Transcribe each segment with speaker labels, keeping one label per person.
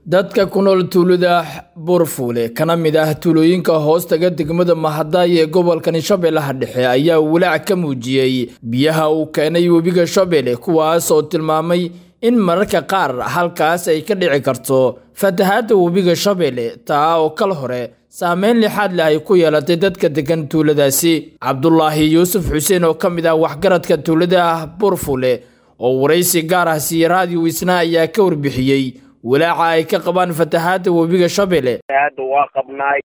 Speaker 1: dadka ku nool tuulada buurfuule kana mid ah tuulooyinka hoostaga degmada mahadaay ee gobolkani shabeellaha dhexe ayaa walaac ka muujiyey biyaha uu keenay webiga shabeelle kuwaas oo tilmaamay in mararka qaar halkaas ay ka dhici karto fatahaadda webiga shabeelle taa oo kal hore saameyn lixaad leh ay ku yeelatay dadka degan tuuladaasi cabdulaahi yuusuf xuseen oo ka mid ah waxgaradka tuulada buurfuule oo waraysi gaar ah siiye raadiyo wisna ayaa ka warbixiyey walaaca ay ka qabaan fatahaadda webiga shabeelle
Speaker 2: hadda waa qabnaay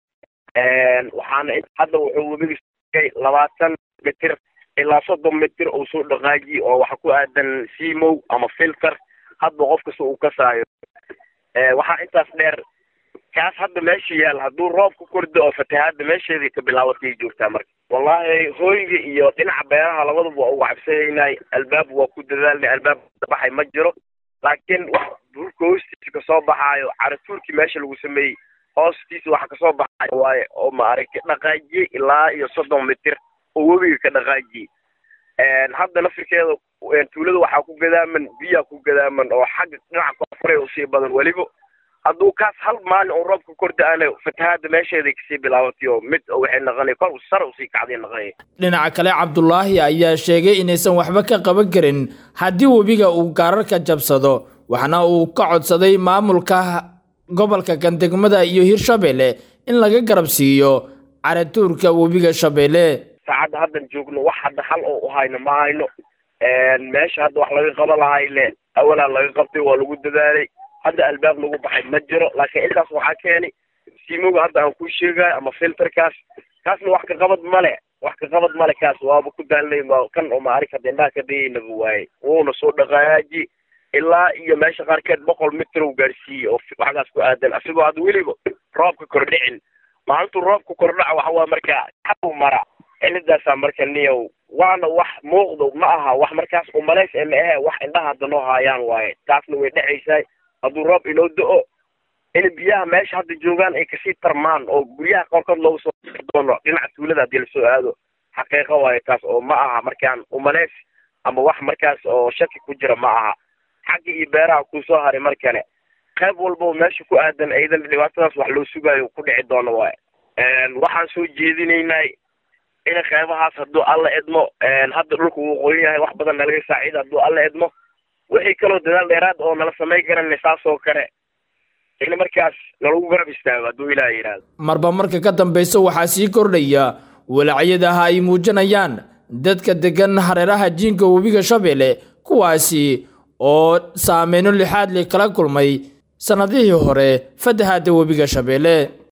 Speaker 2: waxaana hadda wuxuu webiga sugay labaatan mitir ilaa soddon mitir uu soo dhaqaajiye oo waxa ku aadan simow ama filter hadba qof kasta uu kasaayo waxaa intaas dheer kaas hadda meesha yaal hadduu roob ku kordo oo fatahaadda meesheedii ka bilaabatay joogtaa marka wallahi hooyga iyo dhinaca beeraha labadaba waa uga cabsanaynay albaab waa ku dadaalnay albaab baxay ma jiro laakiin wax dhulka hoostiisa kasoo baxaayo caratuurkii meesha lagu sameeyey hoostiisa waxa kasoo baxaayo waaye oo maaragtay dhaqaajiyey ilaa iyo soddon mitir oo webiga ka dhaqaajiyey hadda nafirkeeda tuulada waxaa ku gadaaman biyaa ku gadaaman oo xagga dhinaca koonfure usii badan weliba hadduu kaas hal maalin oo roobka korda-ana fatahaadda meesheeday kasii bilaabatay oo mid waxay naqanay kor sare usii kacday naqanay
Speaker 1: dhinaca kale cabdulaahi ayaa sheegay inaysan waxba ka qaban karin haddii webiga uu gaararka jabsado waxna uu ka codsaday maamulka gobolka gandegmada iyo hirshabeelle in laga garab siiyo caratuurka webiga shabeelle
Speaker 2: saacadda haddan joogno wax hadda hal oo u hayno ma hayno meesha hadda wax laga qaban lahay le awalaa laga qabtay waa lagu dadaalay hadda albaab lagu baxay ma jiro laakiin intaas waxaa keenay simoga hadda aan kuu sheegayo ama filterkaas kaasna wax ka qabad male wax ka qabad male kaas waaba ku daalnay kan oo maarik hadda indhaha ka dayaynaba waaye wuuna soo dhaqaaji ilaa iyo meesha qaarkeed boqol mitir uu gaarsiiyey oo waxgaas ku aadan asigoo hadda weliba roobka kordhicin maalintuu roobka kordhaca waxa waa markaa xaw mara cilidaasaa marka niyow waana wax muuqdo ma aha wax markaas umalays ee ma ahe wax indhaha hadda noo haayaan waaye taasna way dhexaysaay hadduu roob inoo da-o in biyaha meesha hadda joogaan ay kasii tarmaan oo guryaha qaarkood loogu soo doono dhinaca tuulada haddii lasoo aado xaqiiqo waayo taas oo ma aha markaan umalays ama wax markaas oo shaki ku jira ma aha xagga iyo beeraha kusoo haray mar kale qayb walba meesha ku aadan aydan dhibaatadaas wax loo sugaayo ku dhici doono waaye waxaan soo jeedinaynay in qaybahaas hadduu alla edmo hadda dhulka wuu qoyan yahay wax badan nalaga saaciida hadduu alla edmo wixii kaloo dadaal dheeraad oo nala samayn karana saas oo kale in markaas nalagu garab istaago hadduu ilaah yidhaahdo
Speaker 1: marba marka ka dambaysa waxaa sii kordhaya walacyadaha ay muujinayaan dadka degan hareeraha jiinka webiga shabeelle kuwaasi oo saameyno lixaad li kala kulmay sannadihii hore fatahaadda webiga shabeelle